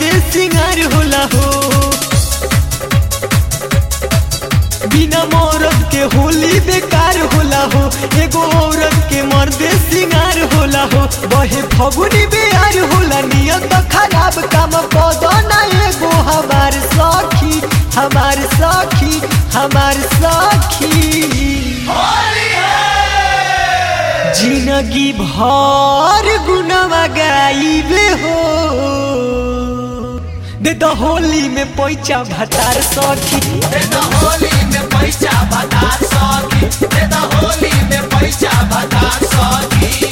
सिंगार होला हो बिना मौरत के होली बेकार होला हो एगो औरत के मर्दे सिंगार होला हो बहे फगुनी बेहार होला नियत खराब काम पौधा एगो हमार सखी हमार सखी हमार सखी जिंदगी भर गुनवा गाइबे हो दे तो होली में पैचा भतार सखी देता होली में पैसा बता सकी देता होली में पैसा बता सकी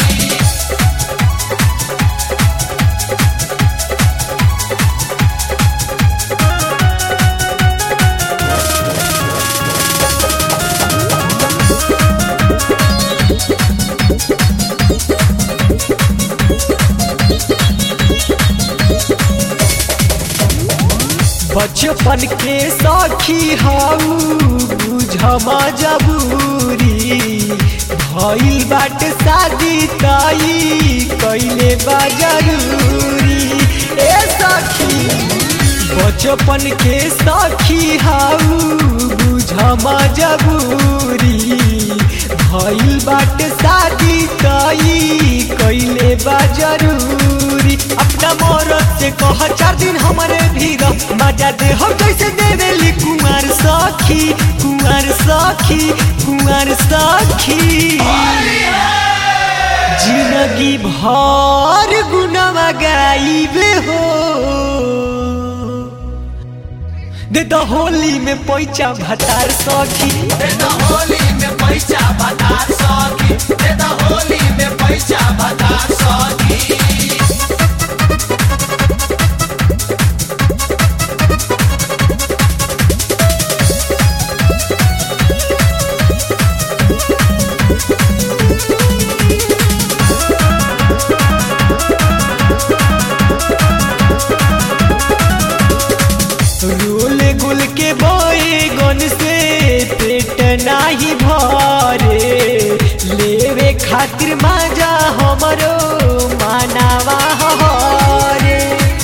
बचपन के सखी हाउ बुझमा जबूरी भइल बाट शादी ताई कैले बा जरूरी ए सखी बचपन के सखी हाउ बुझमा जबूरी भइल बाट शादी ताई कैले बा जरूरी अपना मौरत से कह चार दिन हमारे भीड़ मजा दे हो जैसे देवेली कुमार सखी कुमार सखी कुमार सखी जिंदगी भर गुनवा गाइबे हो दे तो होली में पैचा भतार सखी देता होली में पैसा बता सकी देता होली में पैसा बता सकी रोल गुल के बोए गन से पेट नाही भरे लेवे खातिर माजा हमरो मानावा हरे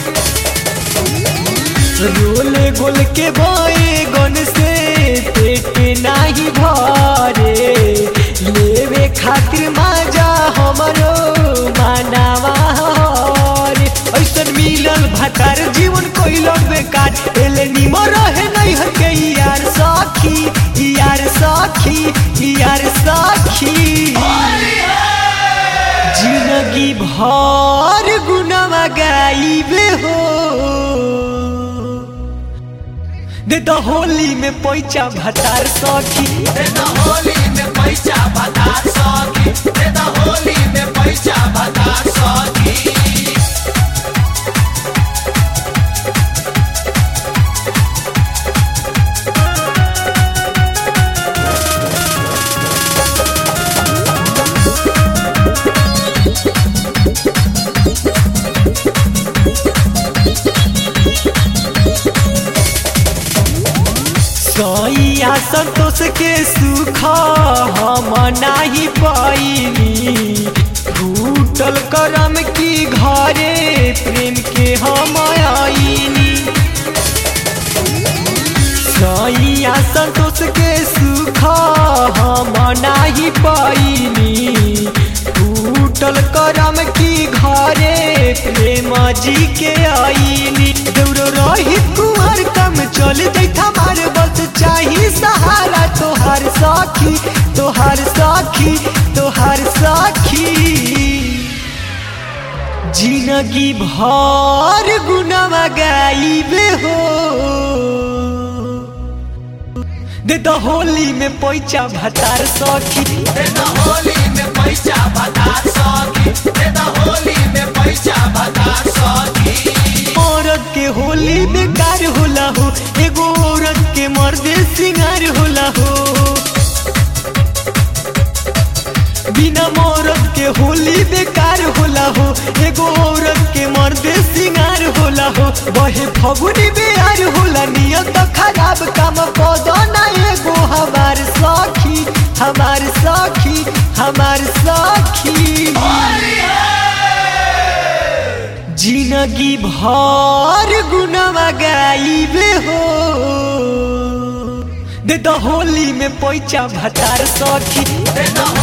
रोल गोल के बोए गन से पेट नाही भरे लेवे खातिर माजा हमरो मानावा हरे ऐसन मिलल भटार जीवन कोइल बेकार एले निमर रहे नहीं हर के यार सखी यार सखी यार सखी जिंदगी भर गुनवा गाइबे हो दे तो होली में पैचा भतार सखी देता होली में पैसा बता सकी देता होली में पैसा बता सकी सैया संतोष के सुख हम नाही पाइनी फूटल करम की घरे प्रेम के हम आईनी सैया संतोष के सुख हम नाही पाइनी फूटल करम की घरे प्रेम जी के आईनी देवरो रही कुमार कम चल जैठा मार बस चाही सहारा तोहार साखी तोहार साखी तोहार साखी जिंदगी भर गुनवा गाइबे हो दे तो होली में पैचा भतार सखी देता होली में पैसा बता सकी देता होली में पैसा बता सकी औरत के होली बेकार होला हो एगो औरत के मर्दे सिंगार होला हो बिना मौरत के होली बेकार होला हो एगो औरत के मर्दे सिंगार होला हो बहे फगुनी बेहार होला नियत खराब काम पौधा एगो हमार सखी हमार सखी हमार सखी जिन जिंदगी भर गुनावा गाइबे हो दे द होली में पैसा भतार सखी दे द